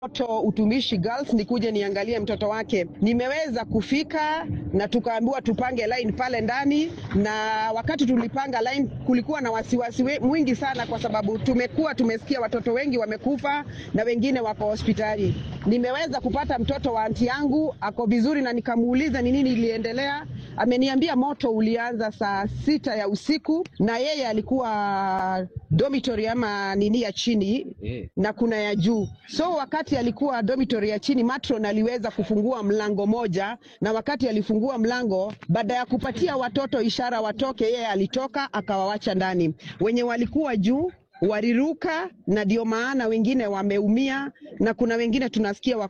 moto utumishi girls nikuje niangalie mtoto wake. Nimeweza kufika na tukaambiwa tupange line pale ndani, na wakati tulipanga line kulikuwa na wasiwasi we- mwingi sana, kwa sababu tumekuwa tumesikia watoto wengi wamekufa na wengine wako hospitali. Nimeweza kupata mtoto wa anti yangu ako vizuri, na nikamuuliza ni nini iliendelea. Ameniambia moto ulianza saa sita ya usiku na yeye alikuwa dormitory ama nini ya chini Eh. na kuna ya juu. So wakati alikuwa dormitory ya chini, matron aliweza kufungua mlango moja, na wakati alifungua mlango, baada ya kupatia watoto ishara watoke, yeye alitoka akawawacha ndani. Wenye walikuwa juu waliruka, na ndio maana wengine wameumia, na kuna wengine tunasikia wako